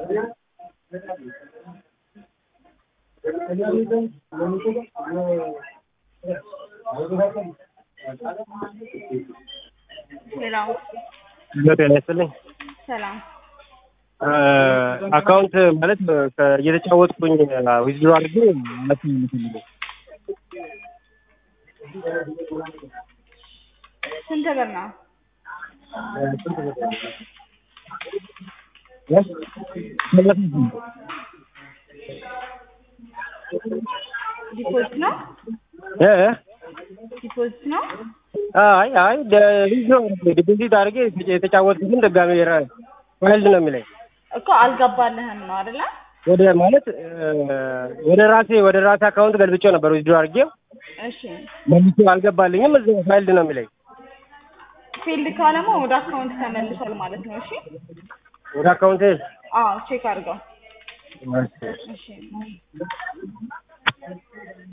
ሌላው ጤና ይስጥልኝ። ሰላም አካውንት ማለት ከ- እየተጫወትኩኝ ዊዝድሮ አድርጌ ማለት ነው የምፈልገው። ስንት ብር ነው? ስንት ብር ነው? እ? ሰላሳ ስምንት ዲፖዚት ነው? እ? ዲፖዚት ነው? አይ አይ ዊዝድሮ አድርጌ ዲፖዚት አድርጌ የተጫወትኩትን ድጋሜ ራ- ፋይልድ ነው የሚለኝ እኮ አልገባልህም ነው አይደለ? ወደ ማለት እ፣ ወደ ራሴ ወደ ራሴ አካውንት ገልብጬው ነበር ዊዝድሮ አድርጌው እሺ መልሶ አልገባልኝም። እዛ ፋይልድ ነው የሚለኝ ፊልድ ካለማ ወደ አካውንት ተመልሷል ማለት ነው። እሺ ወደ አካውንቴ አዎ ቼክ አድርገው። እሺ። እሺ